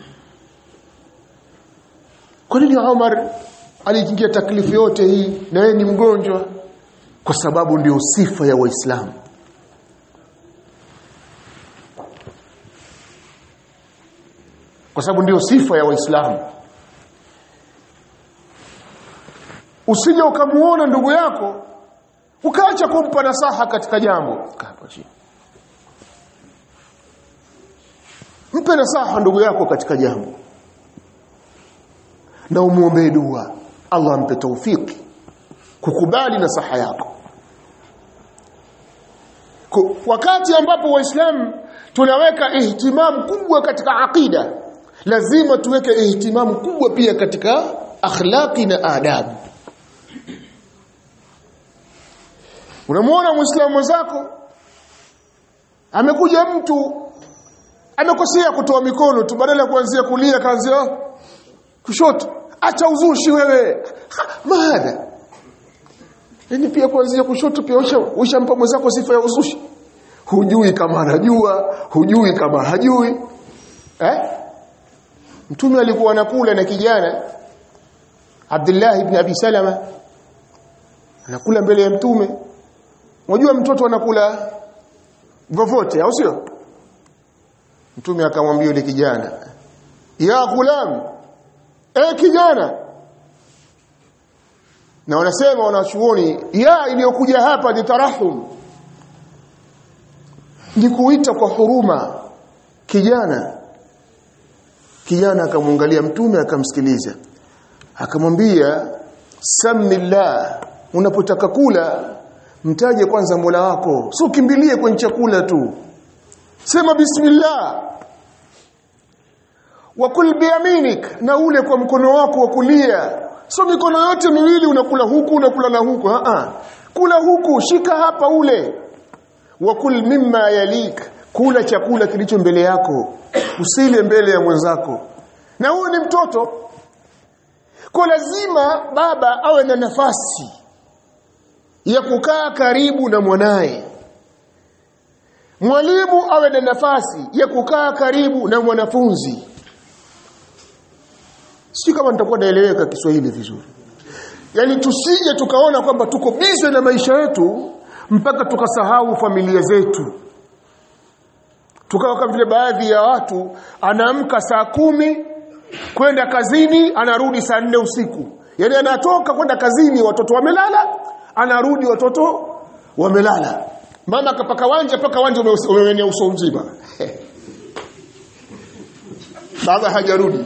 kwa nini Umar aliingia taklifu yote hii na yeye ni mgonjwa kwa sababu ndio sifa ya waislamu kwa sababu ndio sifa ya waislamu usije ukamuona ndugu yako ukaacha kumpa nasaha katika jambo mpe nasaha ndugu yako katika jambo na umuombee dua Allah ampe taufiki kukubali nasaha yako wakati ambapo waislamu tunaweka ihtimamu kubwa katika aqida lazima tuweke ihtimamu kubwa pia katika akhlaqi na adabu unamwona muislamu mwenzako amekuja mtu amekosea kutoa mikono tu badala ya kuanzia kulia kaanzia kushoto acha uzushi wewe maana yani pia kuanzia kushoto pia ushampa mwenzako sifa ya uzushi hujui kama anajua hujui kama hajui eh mtume alikuwa anakula na kijana Abdullah ibn Abi Salama anakula mbele ya mtume unajua mtoto anakula vovote au sio mtume akamwambia yule kijana ya ghulam e kijana na wanasema wanachuoni ya iliyokuja hapa ni tarahum ni kuita kwa huruma kijana kijana akamwangalia mtume akamsikiliza akamwambia samillah unapotaka kula mtaje kwanza Mola wako sio kimbilie kwenye chakula tu sema bismillah wakul biyaminik na ule kwa mkono wako wa kulia sio mikono yote miwili unakula huku unakula na huku a kula huku shika hapa ule wakul mimma yalik kula chakula kilicho mbele yako usile mbele ya mwenzako na huyu ni mtoto kwa lazima baba awe na nafasi ya kukaa karibu na mwanaye mwalimu awe na nafasi ya kukaa karibu na mwanafunzi sio kama nitakuwa naeleweka Kiswahili vizuri yani tusije tukaona kwamba tuko bize na maisha yetu mpaka tukasahau familia zetu tukawa kama vile baadhi ya watu anaamka saa kumi kwenda kazini anarudi saa nne usiku yani anatoka kwenda kazini watoto wamelala anarudi watoto wamelala mama kapaka wanja paka wanja umeenea uso mzima baba hajarudi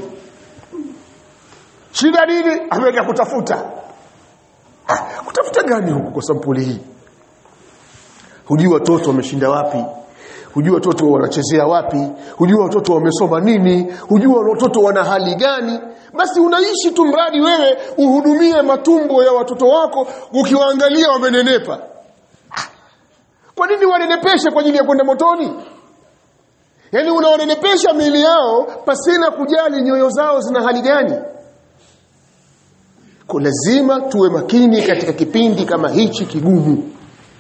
shida nini ameenda kutafuta ah, kutafuta gani huku kwa sampuli hii hujui watoto wameshinda wapi hujui watoto wanachezea wapi hujui watoto wamesoma nini hujui watoto wana hali gani basi unaishi tu mradi wewe uhudumie matumbo ya watoto wako ukiwaangalia wamenenepa kwa nini wanenepeshe kwa ajili ya kwenda motoni yaani unawanenepesha miili yao pasina kujali nyoyo zao zina hali gani kwa lazima tuwe makini katika kipindi kama hichi kigumu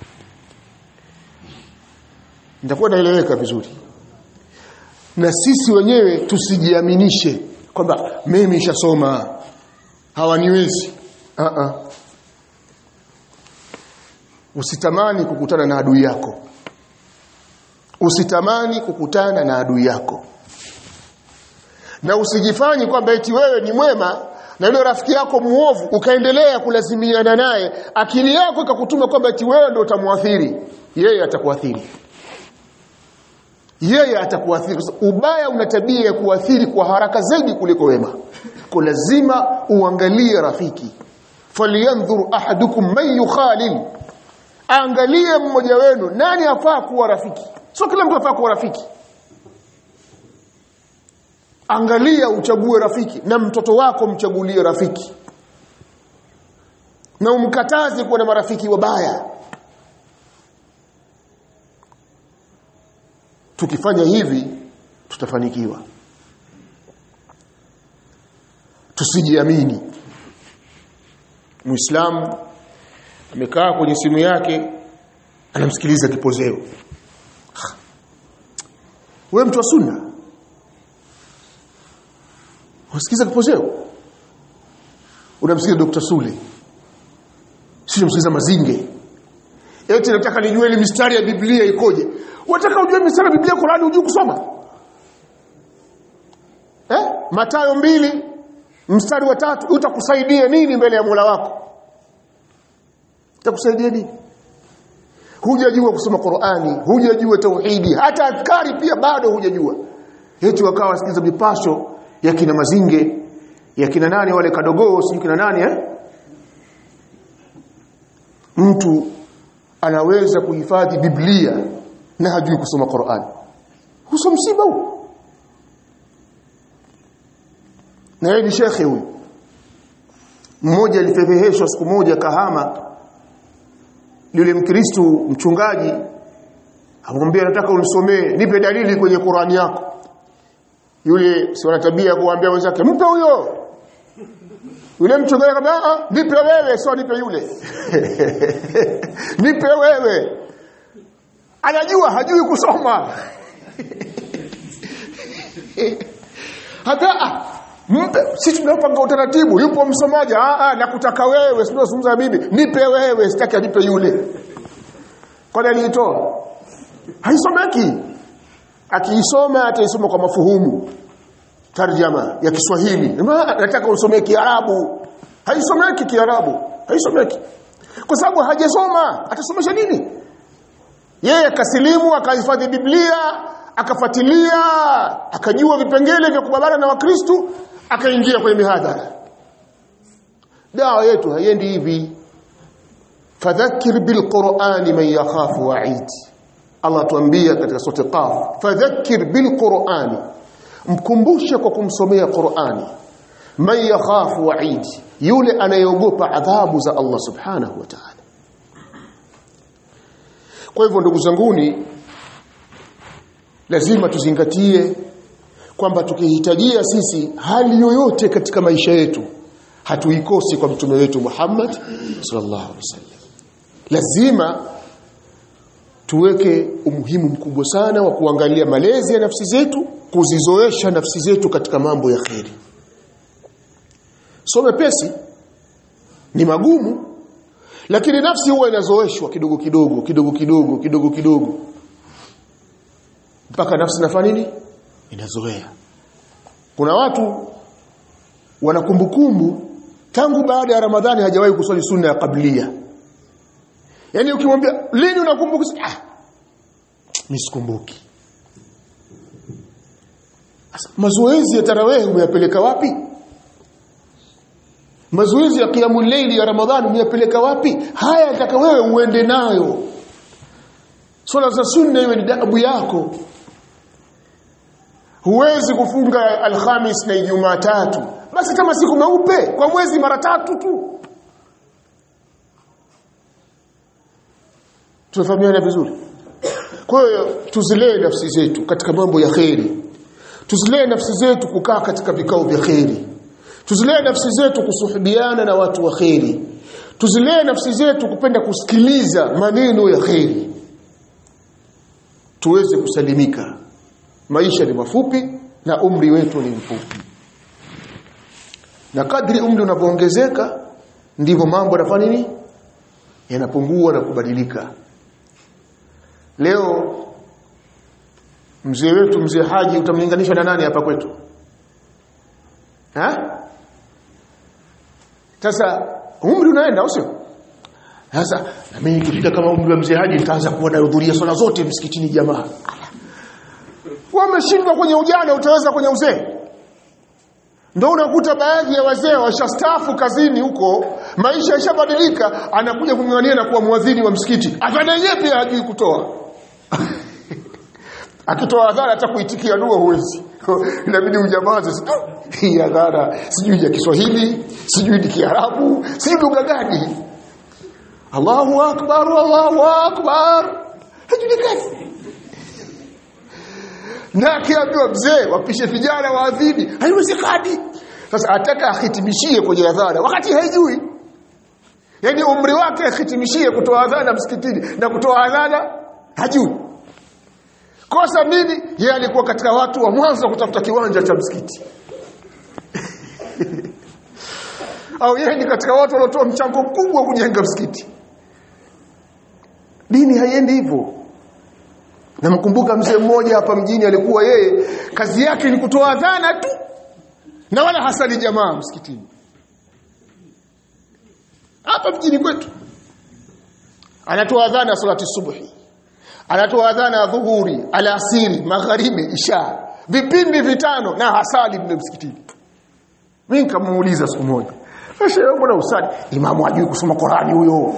nitakuwa naeleweka vizuri na sisi wenyewe tusijiaminishe kwamba mimi nishasoma hawaniwezi uh -uh. usitamani kukutana na adui yako usitamani kukutana na adui yako na usijifanyi kwamba eti wewe ni mwema na yule rafiki yako muovu ukaendelea kulazimiana naye akili yako ikakutuma kwamba eti wewe ndio utamwathiri yeye atakuathiri yeye atakuathiri ubaya una tabia ya kuathiri kwa haraka zaidi kuliko wema kwa lazima uangalie rafiki falyanzur ahadukum man yukhalil angalie mmoja wenu nani afaa kuwa rafiki sio kila mtu afaa kuwa rafiki angalia uchague rafiki na mtoto wako mchagulie rafiki na umkataze kuwa na marafiki wabaya tukifanya hivi tutafanikiwa tusijiamini muislamu amekaa kwenye simu yake anamsikiliza kipozeo wewe mtu wa sunna unasikiza kipozeo unamsikiza Dr. Sule sio unamsikiza Mazinge eti nataka nijue ile mistari ya Biblia ikoje unataka ujue mistari ya Biblia Qur'ani ujue kusoma eh Mathayo mbili mstari wa tatu utakusaidia nini mbele ya Mola wako utakusaidia nini hujajua kusoma Qur'ani hujajua tauhidi hata adhkari pia bado hujajua eti wakawa wasikiza mipasho ya kina mazinge ya kina nani wale kadogoo si kina nani eh mtu anaweza kuhifadhi Biblia na hajui kusoma Qur'an huso msiba huu na yeye ni shekhe huyu mmoja alifedheheshwa siku moja kahama yule mkristo mchungaji akamwambia nataka unisomee nipe dalili kwenye Qur'ani yako yule si wana tabia kuambia wenzake mpe huyo yule mchungaji akamwambia ah nipe wewe sio nipe yule nipe wewe anajua hajui kusoma hata mpe sisi tunapanga utaratibu yupo msomaji ah ah nakutaka wewe sio zungumza mimi nipe wewe sitaki anipe yule kwani aliitoa haisomeki akiisoma ataisoma kwa mafuhumu tarjama ya Kiswahili nataka usomee Kiarabu haisomeki Kiarabu haisomeki kwa sababu hajasoma atasomesha nini yeye akasilimu akahifadhi Biblia akafuatilia akajua vipengele vya kubabana na Wakristo akaingia kwenye mihadhara dawa yetu haiendi hivi fadhakkir bilqur'ani man yakhafu wa'id Allah tuambia katika sura Qaf fadhakkir bilqur'ani mkumbushe kwa kumsomea Qur'ani man yakhafu wa'id yule anayeogopa adhabu za Allah subhanahu wa ta'ala kwa hivyo ndugu zanguni lazima tuzingatie kwamba tukihitajia sisi hali yoyote katika maisha yetu hatuikosi kwa mtume wetu Muhammad sallallahu alaihi wasallam lazima tuweke umuhimu mkubwa sana wa kuangalia malezi ya nafsi zetu kuzizoesha nafsi zetu katika mambo ya kheri so mepesi ni magumu lakini nafsi huwa inazoeshwa kidogo kidogo kidogo kidogo kidogo kidogo mpaka nafsi nafanya nini inazoea kuna watu wana kumbukumbu tangu baada ya ramadhani hajawahi kuswali sunna ya kablia yaani ukimwambia lini unakumbuka ah mimi sikumbuki mazoezi ya tarawih umeyapeleka wapi mazoezi ya qiyamul layli ya ramadhani umeyapeleka wapi haya yataka wewe uende nayo swala za sunna iwe ni dabu yako huwezi kufunga alhamis na ijumaa tatu basi kama siku meupe kwa mwezi mara tatu tu tunafahamiana vizuri kwa hiyo tuzilee nafsi zetu katika mambo ya kheri tuzilee nafsi zetu kukaa katika vikao vya kheri tuzilee nafsi zetu kusuhubiana na watu wa kheri tuzilee nafsi zetu kupenda kusikiliza maneno ya kheri tuweze kusalimika maisha ni mafupi na umri wetu ni mfupi na kadri umri unavyoongezeka ndivyo mambo yanafanya nini yanapungua na kubadilika leo mzee wetu mzee Haji utamlinganisha na nani hapa kwetu ha sasa umri unaenda usio sasa na mimi nikifika kama umri wa mzee Haji nitaanza kuwa nahudhuria swala zote msikitini jamaa wameshindwa kwenye ujana utaweza kwenye uzee ndio unakuta baadhi ya wazee washastaafu kazini huko maisha yashabadilika anakuja kung'ang'ania na kuwa mwadhini wa msikiti adhana yenyewe pia hajui kutoa akitoa adhana hata kuitikia dua huwezi inabidi ujamaze hii adhana sijui ya Kiswahili sijui ni Kiarabu sijui lugha gani Allahu akbar Allahu akbar hajulikani na akiambiwa mzee wapishe vijana waadhini haiwezekani sasa ataka ahitimishie kwenye adhana wakati haijui yani umri wake ahitimishie kutoa adhana msikitini na kutoa adhana hajui kosa nini yeye alikuwa katika watu wa mwanzo kutafuta kiwanja cha msikiti au yeye ni katika watu waliotoa mchango mkubwa kujenga msikiti dini haiendi hivyo namkumbuka mzee mmoja hapa mjini alikuwa yeye kazi yake ni kutoa adhana tu na wala hasali jamaa msikitini hapa mjini kwetu anatoa adhana salati subuhi anatoa adhana ya dhuhuri alasiri magharibi isha vipindi vitano na hasali mle msikitini mimi nikamuuliza siku moja shehe mbona usali imamu hajui kusoma Qurani huyo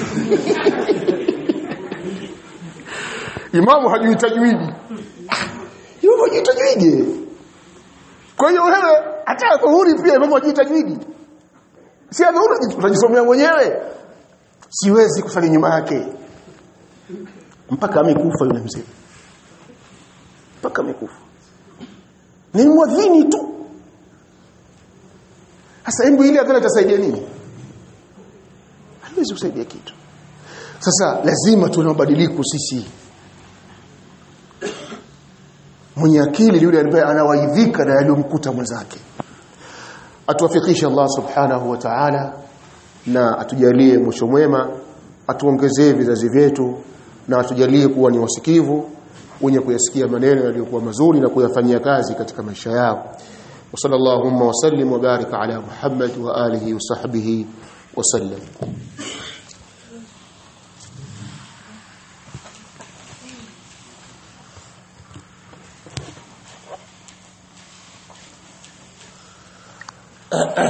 imamu hajui tajwidi imamu hajui tajwidi kwa hiyo wewe hata dhuhuri pia imamu hajui tajwidi si dhuhuri utajisomea mwenyewe siwezi kusali nyuma yake mpaka amekufa yule mzee mpaka amekufa ni mwadhini tu sasa hebu ile adhana itasaidia nini haiwezi kusaidia kitu sasa lazima tuwe na mabadiliko sisi mwenye akili yule ambaye anawaidhika na yaliyomkuta mwenzake atuwafikishe Allah subhanahu wa ta'ala na atujalie mwisho mwema atuongezee vizazi vyetu na atujalie kuwa ni wasikivu wenye kuyasikia maneno yaliyokuwa mazuri na kuyafanyia kazi katika maisha yao وصلى اللهم وسلم وبارك على محمد وآله وصحبه وسلم Uh, uh.